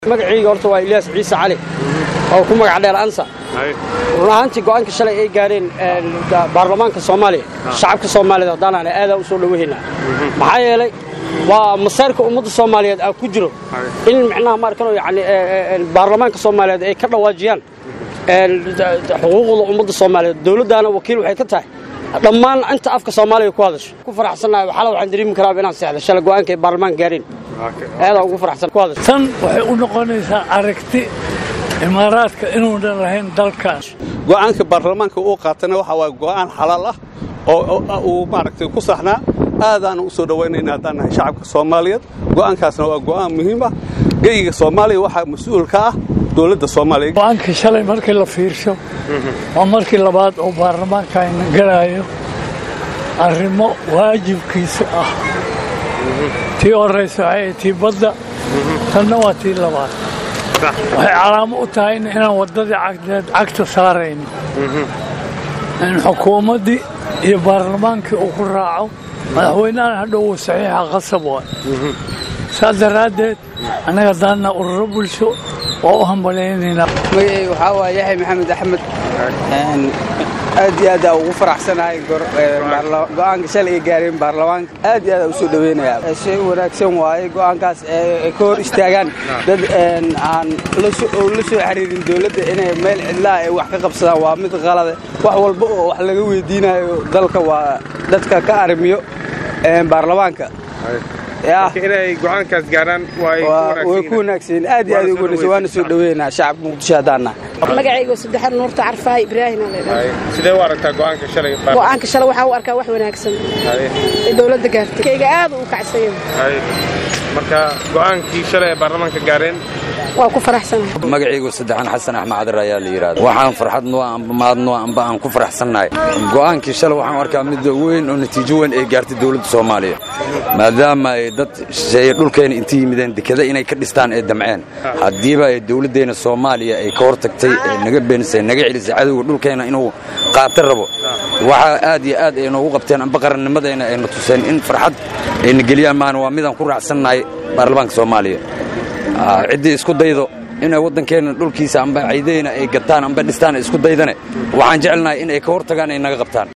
magacayga horta waa ilyaas ciise cali oo ku magac dheer ansa run ahaantii go'aanka shalay ay gaareen baarlamaanka soomaaliya shacabka soomaaliyeed haddaanaan aadaa u soo dhowahaynaa maxaa yeelay waa masayrka ummadda soomaaliyeed aa ku jiro in micnaha maarkano yani baarlamaanka soomaaliyeed ay ka dhawaajiyaan xuquuqda ummadda soomaaliyeed dowladdaana wakiil waxay ka tahay dhammaan inta afka soomaaliya ku hadasho ku faraxsannahay waxala waxaan dareemi karaaba inaan seexda shalay go'aanka ay baarlamaanka gaareen aadaa ugu faraxsan ku hadasho tan waxay u noqonaysaa aragti imaaraadka inuunan lahayn dalkaas go'aanka baarlamaanka uu qaatana waxa waa go'aan xalaal ah oo uu maaragtay ku saxnaa aadaana u soo dhowaynayna haddaan nahay shacabka soomaaliyeed go'aankaasna waa go'aan muhiim ah geyiga soomaaliya waxaa mas-uul ka ah dowladda soomaaliya go'aankii shalay markii la fiirsho waa markii labaad oo baarlamaanka ayna galaayo arrimo waajibkiisa ah tii horraysa waxay tii badda tanna waa tii labaad waxay calaamo u tahayna inaan waddadii cagdeed cagta saarayno in xukuumaddii iyo baarlamaankii uu ku raaco madaxweynahan hadhow uu saxiixa qasab waay saas daraaddeed annaga daanna ururo bulsho waa u hambalaynaynaa magacayga waxaa waa yaxya maxamed axmed aad iyo aad aa ugu faraxsanahay go'aanka shalay ay gaareen baarlamaanka aad iyo aad aa u soo dhoweynayaa shay wanaagsan waaye go'aankaas ay ka hor istaagaan dad aan la soo xiriirin dowladda inay meel cidlaha ay wax ka qabsadaan waa mid qalade wax walba oo wax laga weydiinayo dalka waa dadka ka arrimiyo baarlamaanka inay go'aankaas gaaraan way ku wanaagsan aad iyo aad ugu wanaagsan waana soo dhaweynaa shacabka muqdisho haddaana magacayga saddexaad nuurta carfaay ibraahim sidee u aragtaa go'aanka shalay go'aanka shalay waxaa u arkaa wax wanaagsan ee dowladda gaartay kayga aad u kacsan marka go'aankii shalay ee baarlamaanka gaareen waa ku faraxsanahay magacaygu saddexaan xasan axmed cadar ayaa la yidhahda waxaan farxad noo amba maad noo amba aan ku faraxsannahay go'aankii shalay waxaan arkaa mid weyn oo natiijo weyn ay gaartay dowladda soomaaliya maadaama ay dad shisheeye dhulkeena inta yimideen dekada inay ka dhistaan ee damceen haddiiba ay dowladdeenna soomaaliya ay ka hor tagtay ee naga beenisay naga celisay cadowga dhulkeena inuu qaata rabo waxaa aad iyo aad ay noogu qabteen amba qarannimadeenna ayna tuseen in farxad ayna geliyaan maana waa midaan ku raacsannahay baarlamaanka soomaaliya ciddii isku daydo inay waddankeenna dhulkiisa amba ciideyna ay gataan amba dhistaan isku daydane waxaan jecelnahay in ay ka hor tagaan ay naga qabtaan